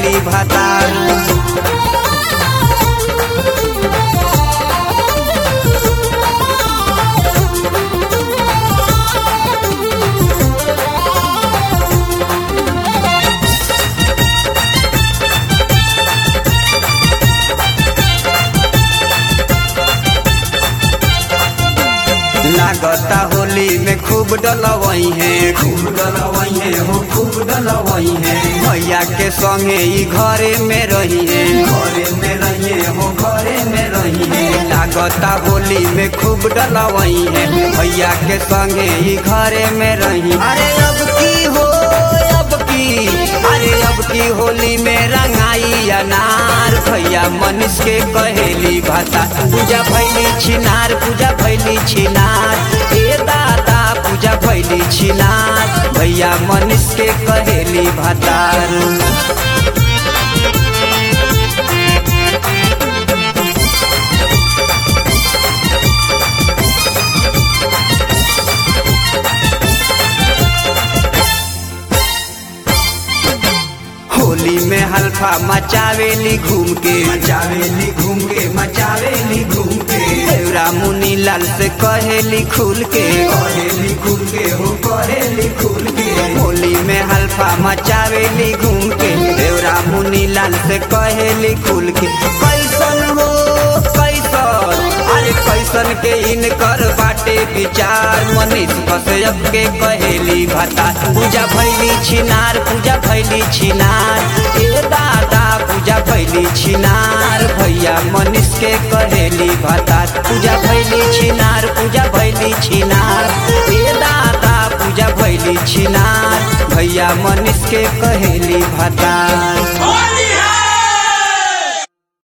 कहेली भातार लागता होली में खूब डलवई है खूब डलवई है हो खूब डलवई है भैया के संगे ई घरे में रही है घरे में रहिए हो घरे में रही है लागता होली में खूब डलवई है भैया के संगे ई घरे में रही अरे अब की हो अब की अरे अब की होली में रंगाई अनार भैया मनीष के कहेली भाता पूजा भैली छिनार पूजा भैली छिनार ए दादा पूजा भैली छिनार भैया मनीष के कहेली भातार होली में हल्फा मचावेली घूम के मचावेली घूम के मचावेली घूम के देवरा मुनी लाल से कहेली खुल के कहेली खुल के हो कहेली खुल के होली में हल्फा मचावेली घूम के देवरा मुनी लाल से कहेली खुल के कैसन हो कैसन अरे कैसन के इनकर बाटे विचार मनीष कश्यप के कहेली भाता पूजा भैली छिनार पूजा भैली छिनार ए दादा पूजा भैली छिनार भैया मनीष के कहेली भाता पूजा भैली छिनार पूजा भैली छिनार ए दादा पूजा भैली छिनार भैया मनीष के कहेली भाता